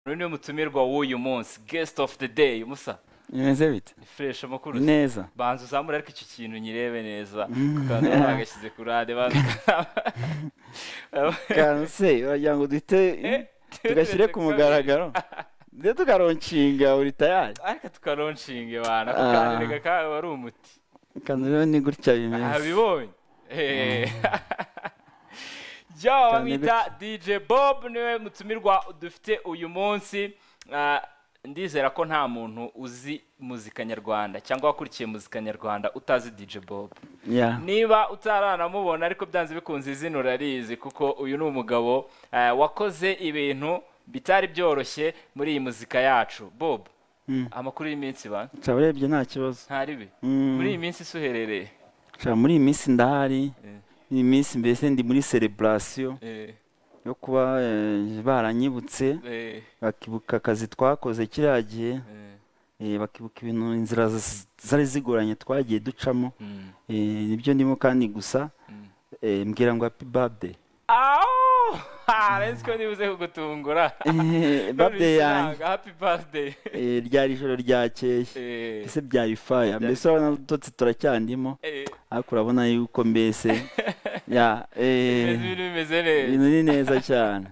uyu niwe mutumirwa w'uyu munsi guest of the day musa bimeze bite fresh amakuru se? neza banza uzamura ariko iki kintu nyirebe neza kandi bagashyize ku rade banza kantu se wagira ngo duhite tugashyire ku mugaragaro ndetse tukaronshinga buri tayari ariko tukaronshinge bana kandi reka kawe wari umuti kantu rero ni gutya bimeze abibonye Eh. jya bamwita dj bob niwe mutumirwa dufite uyu munsi Ah, ndizera ko nta muntu uzi muzika nyarwanda cyangwa wakurikiye muzika nyarwanda utazi dj bob ya niba utaranamubona ariko byanze bikunze izina urarizi kuko uyu ni umugabo eh, wakoze ibintu bitari byoroshye muri iyi muzika yacu bob Mm. amakuru y'iminsi ba nshaba urebye nta kibazo ntaribe Mm. muri iyi minsi isuherereye nshaba muri iyi minsi ndahari Eh, iyi minsi mbese ndi muri celebration eh, yo kuba eh, baranyibutse eh, bakibuka akazi twakoze kiriya gihe eh, eh, bakibuka ibintu inzira z- zari zigoranye twagiye ducamo mm, eh, nibyo ndimo kandi gusa mm. eh, mbwira ngo happy birthday awo arenze ko nibuze kugutungura Eh, birthday yanjye happy birthday eh, ryari ijoro ryakeye Eh, ese byari faya mbese urabona utotsi turacyandimo eh, ariko urabona yuko mbese ya eh, ibintu bimeze neza ibintu ni neza cyane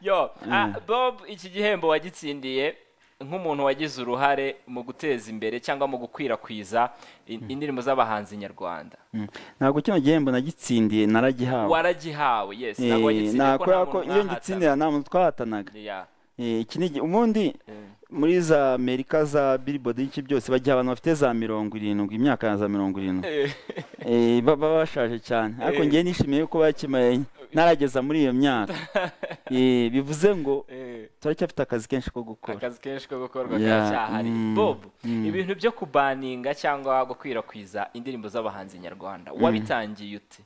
yo ah, Mm. bob iki gihembo wagitsindiye nk'umuntu wagize uruhare mu guteza imbere cyangwa mu gukwirakwiza in- indirimbo z'abahanzi nyarwanda Mm. ntabwo kino gihembo nagitsindiye naragihawe waragihawe yes Eh, ntabwo wagitsindiye nta- kuko nta kubera ko muntu iyo mwahatana. ngitsindira nta muntu twahatanaga Yeah, Eh, iki ni igi- ubundi eh, muri za amerika za billboard iki byose bagiha abantu bafite za mirongo irindwi imyaka ya za mirongo irindwi eh, Eh, baba bashaje cyane ariko Eh. ngewe nishimiye yuko bakimaye narageza muri iyo myaka Eh, bivuze ngo eh. turacyafite akazi kenshi ko gukora akazi kenshi ko gukorwa Yeah, karacyahari mm, bob mm. ibintu byo kubaninga cyangwa gukwirakwiza indirimbo z'abahanzi nyarwanda wabitangiye ute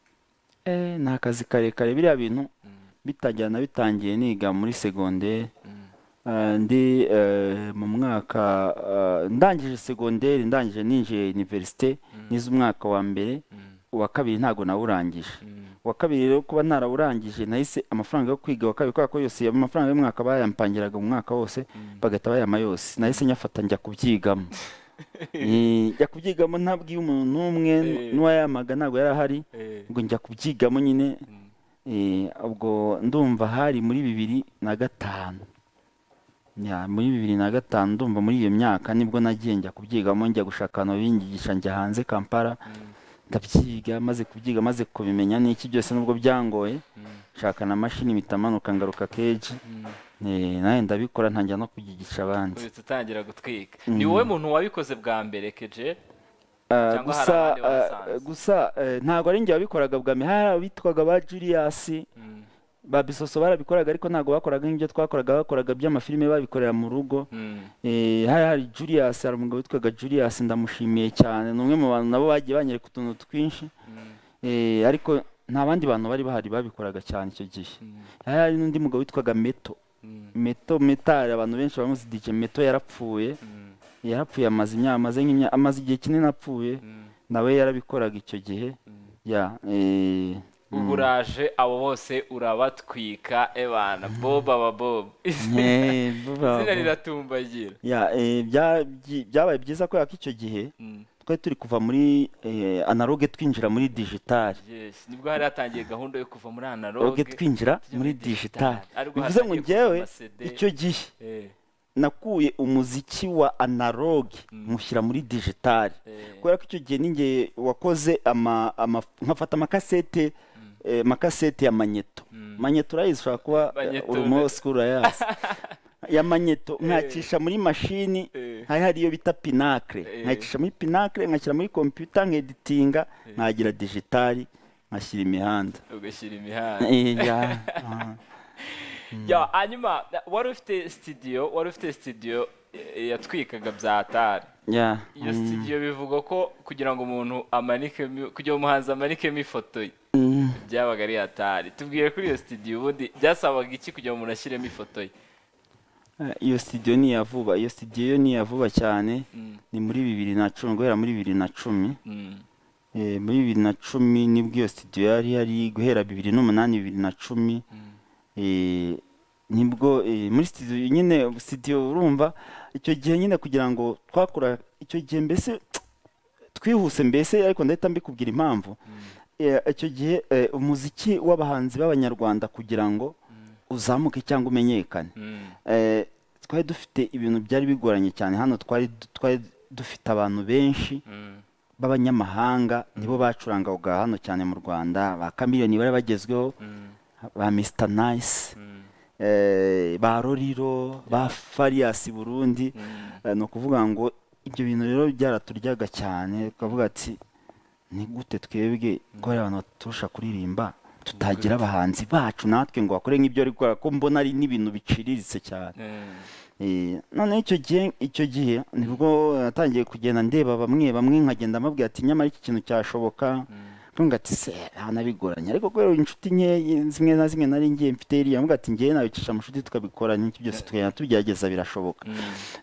Eh, ni akazi karekare biriya bintu Mm, bitangira nabitangiye niga muri segonderi mm, Ah, ndi eh, mu mwaka ah, ndangije segonderi ndangije ninjiye universite nize umwaka wa mbere mm, uwa kabiri ntago nawurangije mm, uwa kabiri rero kuba narawurangije nahise amafaranga yo kwiga wa kabiri kubera ko yose amafaranga y'umwaka bayampangiraga mu mwaka wose mm. bagahita bayama yose nahise nyafata njya kubyigamo Eh, njya kubyigamo ntabwiye umuntu n'umwe Eh. n'uwayamaga ntabwo yari ahari Eh, ngo njya kubyigamo nyine mm, Eh, ubwo ndumva hari muri bibiri na gatanu Ya, muri bibiri na gatanu ndumva muri iyo myaka nibwo nagiye njya kubyigamo njya gushaka abantu babinyigisha njya hanze kampala mm, ndabyiga maze kubyiga maze kubimenya n'iki byose nubwo byangoye mm, nshaka na mashini mpita manuka ngaruka keji mm. Eh, nawe ndabikora ntangira no kubyigisha abandi uhita utangira gutwika Mhm. ni wowe muntu wabikoze bwa mbere keje Cyangwa Ah, hari gusa abandi wasanze. ah, gusa eh, ntabwo ari njye wabikoraga bwa mbere hari abitwaga ba Julius Mm, ba bisoso barabikoraga ariko ntabwo bakoraga nk'ibyo twakoraga bakoraga by'amafilime babikorera mu rugo mm, Eh, hari hari Julius hari umugabo witwaga Julius ndamushimiye cyane ni umwe mu bantu nabo bagiye banyereka utuntu twinshi mm, Eh, ariko nta bandi bantu bari bahari babikoraga cyane icyo gihe mm, hari hari n'undi mugabo witwaga Meto mm, Meto Metari abantu benshi bamuzi DJ Meto yarapfuye mm, yarapfuye amaze imyaka amaze nk'imyaka amaze igihe kinini apfuye mm, nawe yarabikoraga icyo gihe mm. ya eh, ubu uraje abo bose urabatwika ebana bob aba bob izina eh, vuba izina vuba. riratumbagira Ya, eh, bya- byi- byabaye byiza kubera ko icyo gihe Mm, twari turi kuva muri eh, analogue twinjira muri digitali yes nibwo hari hatangiye gahunda yo kuva muri analogue analogue twinjira tujya muri digitali digitali. Ariko bivuze ngo hatangiye kuza njyewe amasede. icyo gihe Eh, nakuye umuziki wa analogue Mm. mushyira muri digitali eh, kubera ko icyo gihe ninjye wakoze ama- ama- nkafata amakasete eh, amakasete ya manyeto Mm. manyeto urayizi ushobora kuba Manyeto urumosku urayazi ya manyeto nkacisha muri mashini eh, hari hari iyo bita pinakire Eh. nkayicisha muri pinakire nkashyira muri kompiyuta nkeditinga nkagira digitali nkashyira imihanda ugashyira imihanda Eh, ya, ah. ya hanyuma na- wari ufite sitidiyo wari ufite sitidiyo eh, yatwikaga bya tari ya iyo sitidiyo bivugwa ko kugira ngo umuntu amanikemo kugira ngo umuhanzi amanikemo ifoto ye Mm. byabaga ari atari tubwire kuri iyo sitidiyo ubundi byasabaga iki kugira ngo umuntu ashyiremo ifoto ye Eh, iyo studio ni iya vuba iyo studio yo ni iya vuba cyane Mm, ni muri bibiri na cumi guhera muri bibiri na cumi mm, Eh, muri bibiri na cumi nibwo iyo studio yari yari guhera bibiri n'umunani bibiri na cumi mm, Eh, nibwo eh, muri studio nyine studio urumva icyo gihe nyine kugira ngo twakora icyo gihe mbese twihuse mbese ariko ndahita mbikubwira impamvu Eh, icyo gihe eh, umuziki w'abahanzi b'abanyarwanda kugira ngo uzamuke cyangwa umenyekane Mm. Eh, twari dufite ibintu byari bigoranye cyane hano twari du- twari dufite abantu benshi Mm. b'abanyamahanga nibo bacurangaga hano cyane mu rwanda ba kamiliyoni bari bagezweho Mm. ba misita nayisi Mm. ba roriro ba fariyasi burundi Mm. Eh, ni ukuvuga ngo ibyo bintu rero byaraturyaga cyane tukavuga ati ni gute twebwe kubera abantu baturusha kuririmba tutagira abahanzi bacu natwe ngo bakore nk'ibyo ari gukora ko mbona ari n'ibintu biciriritse cyane Mm. Eh, noneho icyo gihe icyo gihe nibwo natangiye kugenda ndeba bamwe bamwe nkagenda mbabwira ati nyamara iki kintu cyashoboka ntunga ati se hano bigoranye ariko kubera inshuti nke zimwe na zimwe nari ngiye mfite iriya mvuga ati ngewe nabicisha amashuti tukabikora n'iki byose tukagenda tubyageza birashoboka Mm.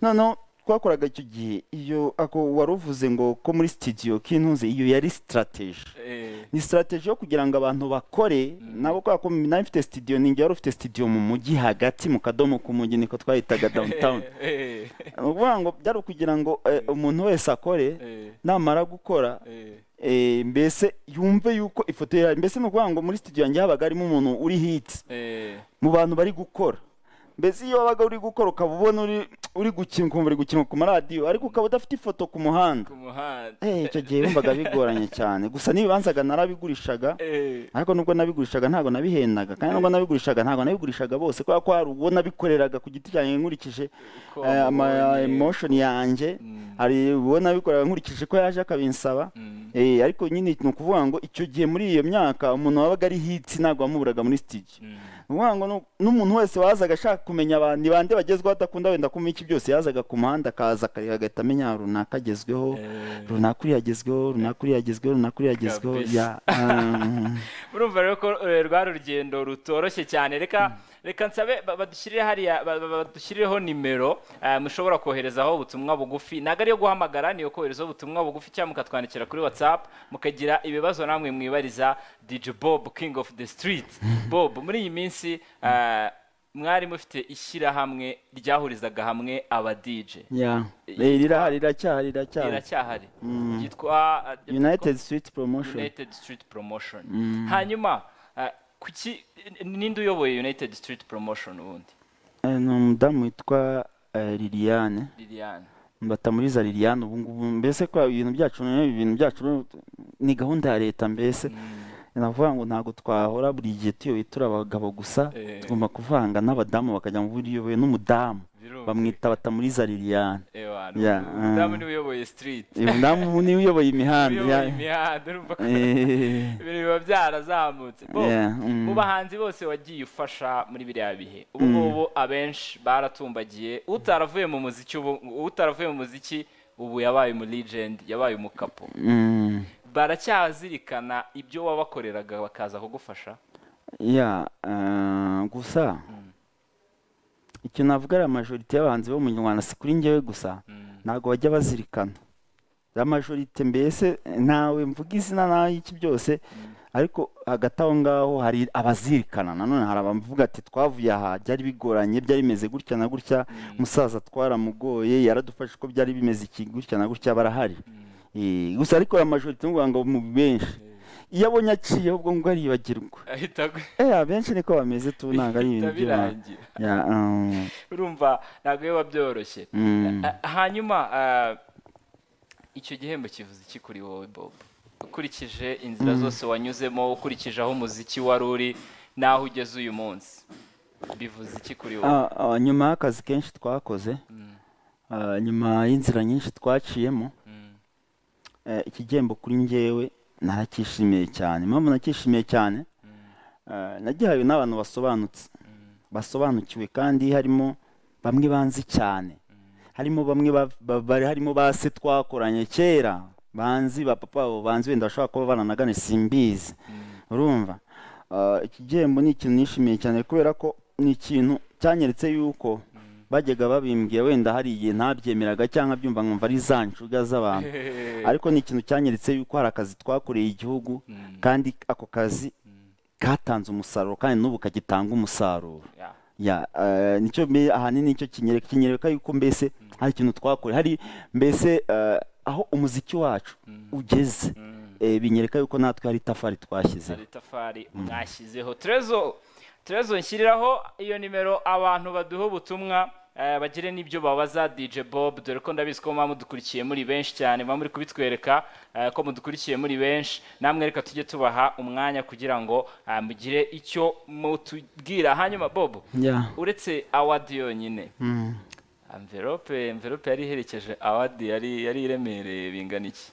noneho twakoraga icyo gihe iyo ako wari uvuze ngo ko muri studio k'intuze iyo yari sitarateji Eh. ni sitarateji yo kugira ngo abantu bakore nabo kubera ko nawe mfite studio ninjye wari ufite studio mu mujyi hagati mu kadomo k'umujyi niko twahitaga downtown Eh. ni ukuvuga ngo byari ukugira ngo eh, umuntu wese akore Eh. namara gukora Eh. eh, mbese yumve yuko ifoto yawe mbese ni ukuvuga ngo muri studio yanjye habaga harimo umuntu uri hit Eh. mu bantu bari gukora mbese iyo wabaga uri gukora ukaba ubona uri uri gukina ukumva uri gukina ku maradiyo ariko ukaba udafite ifoto ku muhanda ku muhanda Eh, icyo gihe wumvaga bigoranye cyane gusa n'ibibanzaga narabigurishaga Eh. ariko nubwo nabigurishaga ntabwo nabihendaga kandi nubwo nabigurishaga ntabwo nabigurishaga bose kubera ko hari uwo nabikoreraga ku giti cyanjye nkurikije Uko eh, ama wabonye. emotion yanjye Mm. hari uwo nabikoreraga nkurikije ko yaje akabinsaba Mm. Eh, ariko nyine ni ukuvuga ngo icyo gihe muri iyo myaka umuntu wabaga ari hiti ntabwo wamuburaga muri studio Mm. ni ukuvuga ngo nu- n'umuntu wese wazaga ashaka kumenya abantu ni bande bagezweho adakunda wenda kumenya iki byose yazaga ku muhanda akaza akare- agahita amenya runaka agezweho Eh. runaka uriya agezweho runaka uriya agezweho runaka uriya agezweho Kabisa. ya ah, urumva rero ko eh, rwari urugendo rutoroshye cyane reka reka nsabe ba- badushyirire hariya ba- ba- badushyirireho nimero eh, mushobora koherezaho ubutumwa bugufi ntabwo ariyo guhamagara niyo koherezaho ubutumwa bugufi cyangwa mukatwandikira kuri whatsapp mukagira ibibazo namwe mwibariza dj bob king of the street bob muri iyi minsi eh, mwari mufite ishyirahamwe ryahurizaga hamwe aba dj ya Eh, Eh, rirahari riracyahari riracyahari iracyahari ryitwa eh, united street promotion United Street Promotion hanyuma eh, kuki n- ninde uyoboye United Street Promotion ubundi Eh, ni umudamu witwa eh, liliane Liliane mbatamuriza liliane ubu ngubu mbese ko ibintu byacu noneho ibintu byacu ni gahunda ya leta mbese navuga ngo ntabwo twahora buri gihe tuyoboye turi abagabo gusa Eh. tugomba kuvanga n'abadamu bakajya mu buryo uyobowe n'umudamu Birumvikana. bamwita batamuriza liliane ewa Yeah, umudamu um, niwe uyoboye street uyu mudamu niwe uyoboye imihanda uyoboye ya- imihanda urumva ko Eh, ibintu biba byarazamutse Bo, yeah, mm. mu bahanzi bose wagiye ufasha muri biriya bihe ubu ngubu abenshi baratumbagiye utaravuye mu muziki ubu utaravuye mu muziki ubu yabaye umu legend yabaye umukapo Mm. baracyazirikana ibyo wabakoreraga bakaza kugufasha ya eh, gusa icyo navuga ari amajorite y'abahanzi bo mu nyarwanda si kuri njyewe gusa Mm. ntabwo bajya bazirikana amajorite mbese ntawe mvuga izina nawe iki byose ariko hagati aho ngaho hari abazirikana nanone hari abavuga ati twavuye aha byari bigoranye byari bimeze gutya na gutya umusaza twaramugoye yaradufashe uko byari bimeze iki gutya na gutya barahari Eh, gusa ariko amajorite ni ukuvuga ngo mu benshi iyo abonye aciyeho ubwo ngubwo aribagirwa ahita agu- Eh, abenshi niko bameze tu ntabwo ari ibintu bihita by'abantu. birangira Ya, um, urumva ntabwo biba byoroshye mm. Ah, hanyuma ah, icyo gihembo kivuze iki kuri wowe bob ukurikije inzira zose wanyuzemo ukurikije aho umuziki wari uri n'aho ugeze uyu munsi bivuze iki kuri wowe Ah, ah, nyuma y'akazi kenshi twakoze ah, nyuma y'inzira nyinshi twaciyemo Mm. eh, iki gihembo kuri njyewe narakishimiye cyane impamvu nakishimiye cyane eh, nagihawe n'abantu basobanutse basobanukiwe kandi harimo bamwe banzi cyane harimo bamwe ba- ba- bari harimo ba se twakoranye kera banzi ba papa wabo banzi wenda bashobora kuba baranagane simbizi urumva Ah, iki gihembo ni ikintu nishimiye cyane kubera ko ni ikintu cyanyeretse yuko bajyaga babimbwira wenda hari igihe ntabyemeraga cyangwa byumva nkumva ari za nshuga z'abantu ariko ni ikintu cyanyeretse yuko hari akazi twakoreye igihugu kandi ako kazi katanze umusaruro kandi n'ubu kagitanga umusaruro Yeah. ya eh, nicyo mbe ahanini nicyo kinyereka kinyereka yuko mbese hari ikintu twakora hari mbese eh, aho umuziki wacu ugeze eh, binyereka yuko natwe hari itafari twashyizeho hari itafari mwashyizeho terezo terezo nshyiriraho iyo nimero abantu baduha ubutumwa eh, bagire n'ibyo babaza dj bob dore ko ndabizi ko muba mudukurikiye muri benshi cyane muba muri kubitwereka eh, ko mudukurikiye muri benshi namwe reka tujye tubaha umwanya kugira ngo eh, mugire icyo mutubwira hanyuma bob ya uretse awadi yonyine Mm. amverope amverope yari iherekeje awadi yari yari iremereye bingana iki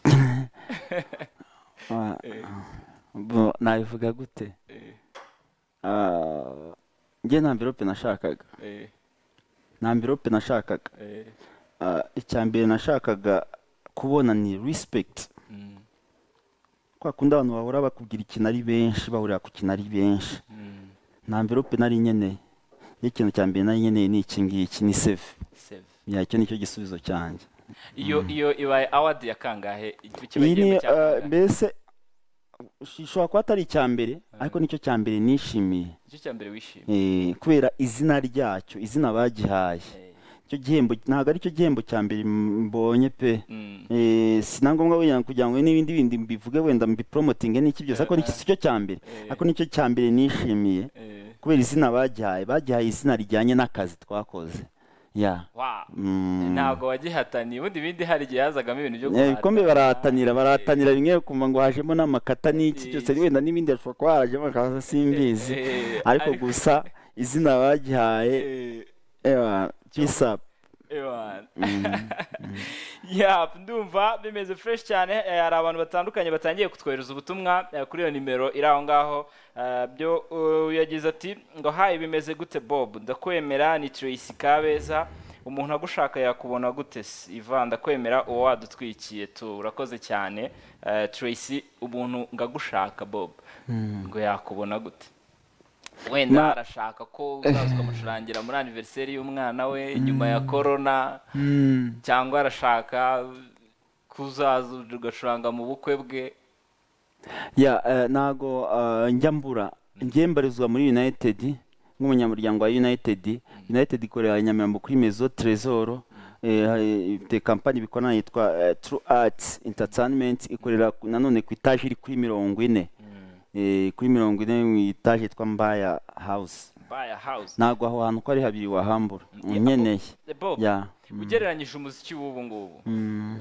Ah, bo- nabivuga gute Eh, Ah, njye nta mvirope nashakaga eh, nta mvirope nashakaga eh, Ah, icya mbere nashakaga kubona ni respect mm, kwa kundi abantu bahora bakubwira ikintu ari benshi bahurira ku kintu ari benshi mm, nta mvirope nari nkeneye n'ikintu cya mbere nari nkeneye ni iki ngiki ni save save. ya icyo nicyo gisubizo cyanjye iyo iyo ibaye awadi ya kangahe iyi ni kiba ah, mbese ishobora kuba atari icya mbere ariko nicyo cya mbere nishimiye icyo cya mbere wishimye Eh, kubera izina ryacyo izina bagihaye Eh, icyo gihembo ntabwo ari cyo gihembo cya mbere mbonye pe mm, Eh, si na ngombwa wenda kugira ngo n'ibindi bindi mbivuge wenda mbiporomotinge n'iki byose ariko n'iki si cyo cya mbere Eh. ariko nicyo cya mbere nishimiye eh, kubera izina bagihaye bagihaye izina rijyanye n'akazi twakoze ya wow. Mm. ntabwo wagihataniye ubundi ibindi hari igihe hazagamo ibintu byo Eh, guhatana. ibikombe barahatanira barahatanira rimwe kumva ngo hajemo n'amakata n'iki byose Eh. wenda n'ibindi hashobora kuba harajemo akaza simbizi Eh, ariko ariko- gusa izina bagihaye Eh, ewa twisa Ewana. Yap, ndumva bimeze fresh cyane eh, hari abantu batandukanye batangiye kutwohereza ubutumwa eh, kuri iyo nimero iri aho ngaho Eh, byo eh, yagize ati ngo hayi bimeze gute bob ndakwemera ni tracy kabeza umuntu agushaka yakubona gute se? ivan ndakwemera uwo wadutwikiye tu urakoze cyane Eh, tracy ubuntu ngagushaka bob ngo yakubona gute wenda Ma- arashaka ko uzaza ukamucurangira muri aniveriseri y'umwana we nyuma ya korona cyangwa arashaka kuzaza ugacuranga mu bukwe bwe ya eh, ntago eh, njya mbura njye mbarizwa muri united nk'umunyamuryango wa united united ikorera nyamirambo kuri mezo trezoro ifite kampani bikorana yitwa eh, true arts entertainment ikorera ku- nanone ku itaje iri kuri mirongo ine Eh, kuri mirongo ine mu itaje yitwa mbaya house baya hawuze ntabwo aho hantu ko ari habiri wahambura Ya, nkeneye bob ya ugereranyije umuziki w'ubu ngubu Mm,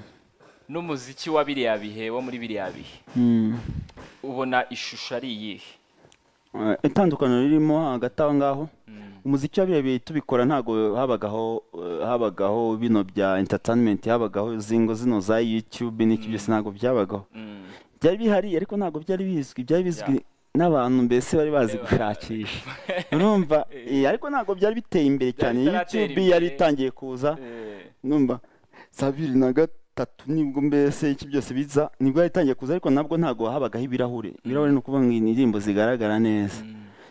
n'umuziki wa biriya bihe wo muri biriya bihe mm. ubona ishusho ari iyihe Eh, itandukaniro ririmo hagati aho ngaho umuziki wa biriya bihe tubikora ntabwo habagaho eh, habagaho bino bya entertainment habagaho zingo zino za YouTube n'iki byose ntabwo byabagaho Mm. byari bihari ariko ntabwo byari bizwi byari bizwi n'abantu mbese bari bazi gushakisha urumva eh, ariko ntabwo byari biteye imbere cyane bitaratera YouTube yari imbere. itangiye kuza Eh, numva za bibiri na gatatu nibwo mbese iki byose biza nibwo yatangiye kuza ariko nabwo ntabwo habagaho ibirahure ibirahure ni ukuvuga ngo indirimbo zigaragara neza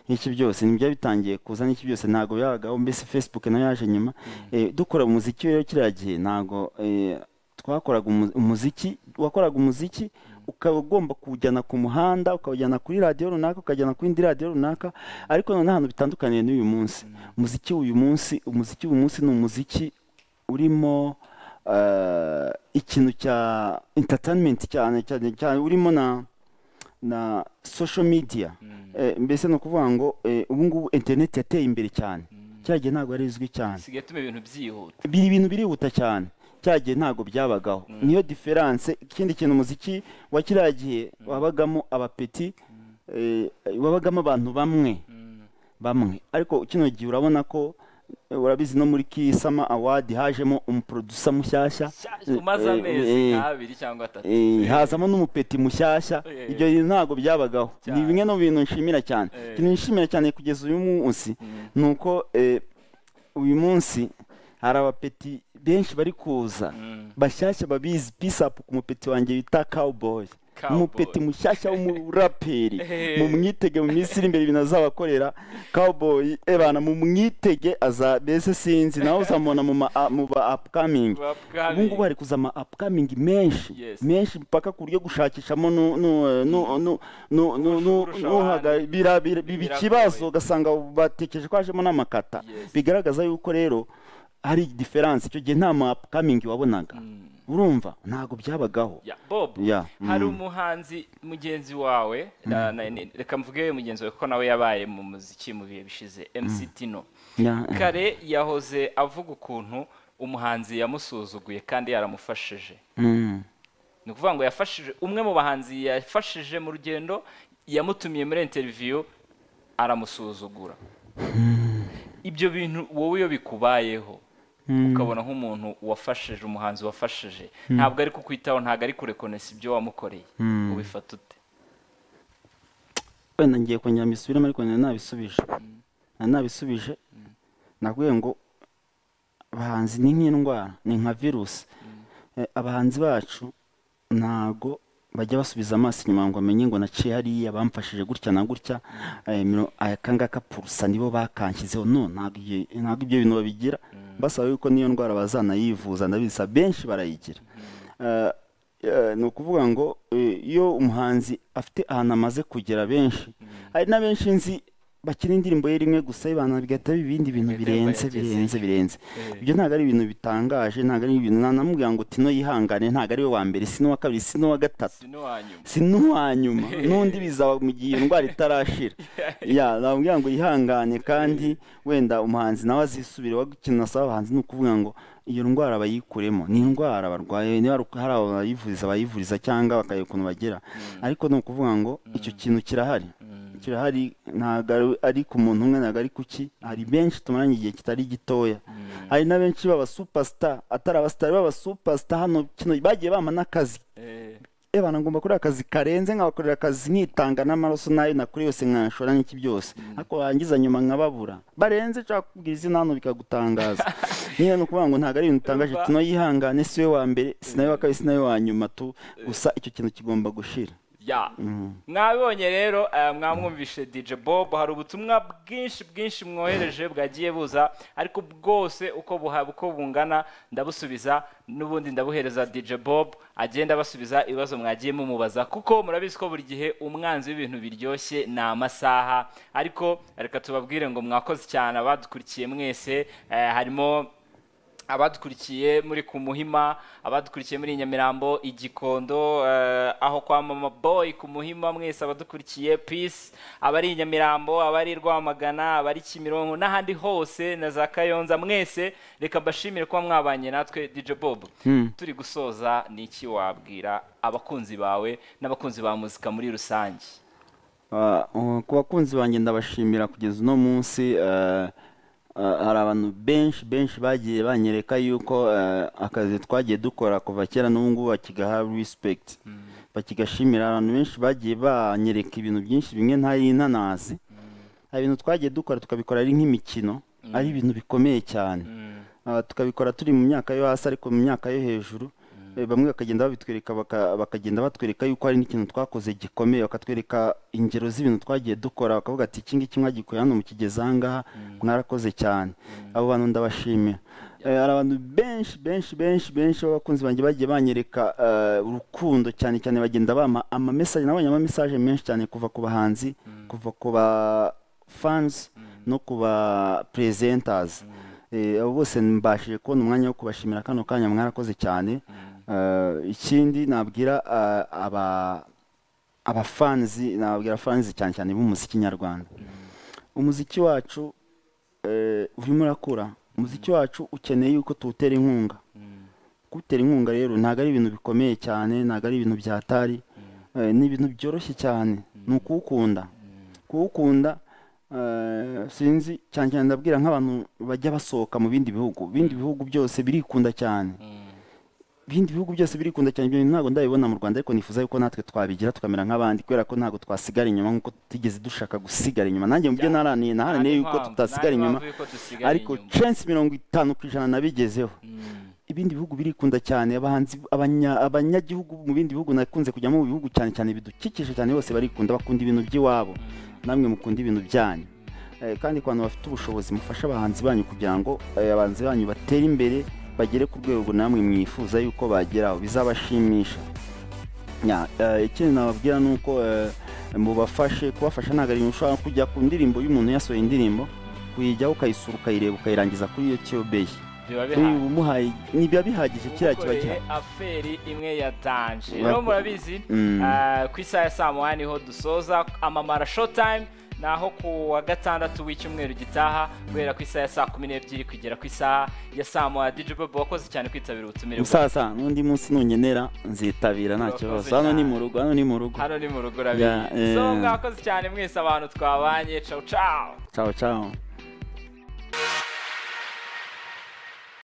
iki byose nibyo bitangiye kuza n'iki byose ntabwo byabagaho mbese facebook nayo yaje nyuma Eh, dukora umuziki rero kiriya gihe ntabwo eh, twakoraga umu- umuziki wakoraga umuziki ukaba ugomba kuwujyana ku muhanda ukawujyana kuri radiyo runaka ukajyana ku yindi radiyo runaka ariko noneho ahantu bitandukaniye n'uyu munsi umuziki w'uyu munsi umuziki w'uyu munsi ni umuziki urimo eh, ikintu cya entertainment cyane cyane cyane urimo na na social media Eh, mbese ni ukuvuga ngo eh, ubu ngubu interineti yateye imbere cyane cya gihe ntabwo ari izwi cyane bisigaye tuma ibintu byihuta biri ibintu birihuta cyane cya gihe ntabwo byabagaho niyo diferanse ikindi kintu umuziki wa kiriya gihe wabagamo abapeti eh, wabagamo abantu bamwe bamwe ariko kino gihe urabona ko eh, urabizi no muri kisama awadi hajemo umuprodusa mushyashya Sha- umaze Eh, amezi eh, nka abiri cyangwa atatu Eh, hazamo n'umupeti mushyashya Eh. ibyo bintu ntabwo byabagaho ni Cyane. bimwe mu bintu nshimira cyane Eh. ikintu nshimira cyane kugeza uyu munsi Mm. ni uko eh, uyu munsi hari abapeti benshi bari kuza Mm. bashyashya babizi pisapu ku mupeti wanjye bita cowboy umupeti mushyashya w'umuraperi mu mwitege mu minsi iri imbere ibintu azabakorera cowboy ebana mu mwitege aza mbese sinzi nawe uzamubona mu ma a- mu ba upcoming ubu ngubu hari kuza ama upcoming menshi Yes. menshi mpaka ku buryo gushakishamo nu- nu- nu- nu- nu- nu- nu- Kurusha nuhaga- abandi. bira- bira- biba Biragoye. ikibazo ugasanga batekereje ko hajemo n'amakata Yes. bigaragaza yuko rero hari diferanse icyo gihe nta ma upcoming wabonaga urumva ntabwo byabagaho Ya, bob Ya, hari mm. umuhanzi mugenzi wawe na- na- ni- reka mvuge mugenzi wawe kuko nawe yabaye mu muziki mu bihe bishize mc tino Ya, eh. kare yahoze avuga ukuntu umuhanzi yamusuzuguye kandi yaramufashije Mm. ni ukuvuga ngo yafashije umwe mu bahanzi yafashije mu rugendo yamutumiye muri interiviyu aramusuzugura ibyo bintu wowe iyo bikubayeho ukabona nk'umuntu wafashije umuhanzi wafashije ntabwo ari kukwitaho ntabwo ari kurekonesa ibyo wamukoreye ubifata ute wenda ngiye kongera mbisubiremo ariko nari nabisubije nari nabisubije nakubwiye ngo abahanzi ni nk'indwara ni nka virusi Eh, abahanzi bacu ntago bajya basubiza amaso inyuma ngo bamenye ngo naciye hariya bamfashije gutya na gutya eh, mino- aka ngaka purusa nibo bakanshyizeho no ntabwo ibyo ntabwo ibyo bintu babigira basaba yuko n'iyo ndwara bazanayivuza ndabisa benshi barayigira Eh, eh, ni ukuvuga ngo eh, iyo umuhanzi afite ahantu amaze kugera benshi hari n'abenshi nzi bakina indirimbo ye rimwe gusa ibana bigahita biba ibindi bintu Bigahita birenze biba birenze birenze Eh. ibyo ntabwo ari ibintu bitangaje ntabwo ari ibintu nanamubwira ngo tino yihangane ntabwo ari we wa mbere si n'uwa kabiri si n'uwa gatatu si n'uwa nyuma si n'uwa nyuma n'undi bizaba mu gihe iyo ndwara itarashira ya namubwira ngo yihangane kandi wenda umuhanzi nawe azisubire we ikintu asaba abahanzi ni ukuvuga ngo iyo ndwara bayikuremo ni indwara barwaye niba ari uko hari abo bayivuriza bayivuriza cyangwa bakareba ukuntu bagera ariko ni ukuvuga ngo icyo kintu kirahari kirahari ntabwo ari- ari ku muntu umwe ntabwo ari kuki hari benshi tumaranye igihe kitari gitoya hari na benshi baba superstar atari abasitari baba superstar hano kino bagiye bama n'akazi Eh, eba ngomba kureba akazi karenze nkabakorera akazi nkitanga n'amaraso n'ayo nakora yose nkashora n'iki byose ariko warangiza nyuma nkababura barenze nshaka kubwira izina hano bikagutangaza nyine ni ukuvuga ngo ntabwo ari ibintu utangaje Urumva? tuno yihangane si we wa mbere si nawe wa kabiri si nawe wa nyuma tu gusa icyo kintu kigomba gushira ya mwabonye rero eh, mwamwumvishe dj bob hari ubutumwa bwinshi bwinshi mwohereje bwagiye buza ariko bwose uko buha- uko bungana ndabusubiza n'ubundi ndabuhereza dj bob agenda basubiza ibibazo mwagiye mumubaza kuko murabizi ko buri gihe umwanzi w'ibintu biryoshye ni amasaha ariko reka tubabwire ngo mwakoze cyane abadukurikiye mwese eh, harimo abadukurikiye muri ku muhima abadukurikiye muri nyamirambo igikondo eh, aho kwa mama boy ku muhima mwese abadukurikiye peace abari i nyamirambo abari i rwamagana abari kimironko n'ahandi hose na za kayonza mwese reka mbashimire kuba mwabanye natwe dj bob turi gusoza ni iki wabwira abakunzi bawe n'abakunzi ba muzika muri rusange Ah, uh, ku bakunzi banjye ndabashimira kugeza uno munsi eh, ah, hari abantu benshi benshi bagiye banyereka yuko eh, akazi twagiye dukora kuva kera n'ubu ngubu bakigaha respect bakigashimira abantu benshi bagiye banyereka ibintu byinshi bimwe ntari ntanazi hari ibintu twagiye dukora tukabikora ari nk'imikino ari ibintu bikomeye cyane Ah, tukabikora turi mu myaka yo hasi ariko mu myaka yo hejuru Eh, bamwe bakagenda babitwereka baka- bakagenda batwereka yuko hari n'ikintu twakoze gikomeye bakatwereka ingero z'ibintu twagiye dukora bakavuga ati iki ngiki mwagikoreye hano mu kigeza aha ngaha mwarakoze cyane abo bantu ndabashimira Eh, hari abantu benshi benshi benshi benshi b'abakunzi banjye bagiye banyereka eh, urukundo cyane cyane bagenda bama amamesaje nabonye amamesaje menshi cyane kuva ku bahanzi kuva ku ba fans no ku ba presenters Eh, abo bose mbashije kubona umwanya wo kubashimira kano kanya mwarakoze cyane Eh, ikindi nabwira eh, aba abafanzi nababwira fanzi cyane cyane b'umuziki nyarwanda umuziki wacu eh, urimo urakura umuziki wacu ukeneye yuko tuwutera inkunga kuwutera inkunga rero ntabwo ari ibintu bikomeye cyane ntabwo ari ibintu byatari Eh, ni ibintu byoroshye cyane ni ukuwukunda kuwukunda eh, sinzi cyane cyane ndabwira nk'abantu bajya basohoka mu bindi bihugu ibindi bihugu byose birikunda cyane ibindi bihugu byose birikunda cyane ibyo bintu ntabwo ndabibona mu Rwanda ariko nifuza yuko natwe twabigira tukamera nk'abandi kubera ko ntabwo twasigara inyuma nk'uko tutigeze dushaka gusigara inyuma nanjye mu byo Ya. naraniye naharaniye Nta yuko n'impamvu- tutasigara nta inyuma n'impamvu y'uko dusigara ariko inyuma. censi mirongo itanu ku ijana nabigezeho Mm. ibindi bihugu birikunda cyane abahanzi abanya- abanyagihugu mu bindi bihugu nakunze kujyamo mu bihugu cyane cyane bidukikije cyane bose barikunda bakunda ibintu by'iwabo namwe mukunda ibintu byanyu Eh, kandi ku bantu bafite ubushobozi mufasha abahanzi banyu kugira ngo eh, abahanzi banyu batere imbere bagere ku rwego namwe mwifuza yuko bageraho bizabashimisha Ya, eh, ikindi nababwira ni uko eh, mubafashe kubafasha ntabwo ari ibintu ushobora kujya ku ndirimbo y'umuntu yasohoye indirimbo kuyijyaho ukayisura ukayireba ukayirangiza kuri iyo tube ye biba Kuri bihagije ubu muhaye ntibiba bihagije kiriya kiba ukoreye gihari aferi imwe yatanje Urakoze. rero murabizi Mm. ah, ku isaha ya saa moya niho dusoza amamara showtime ni aho ku wa gatandatu w'icyumweru gitaha guhera ku isaha ya saa kumi n'ebyiri kugera ku isaha ya saa moya dj bob wakoze cyane kwitabira ubutumire bwawe. musaza n'undi munsi nungenera nzitabira nta Urakoze kibazo hano ni cyane. mu rugo hano ni mu rugo hano ni mu rugo Yeah, urabizi so eh. mwakoze cyane mwese abantu twabanye cawu cawu ciao ciao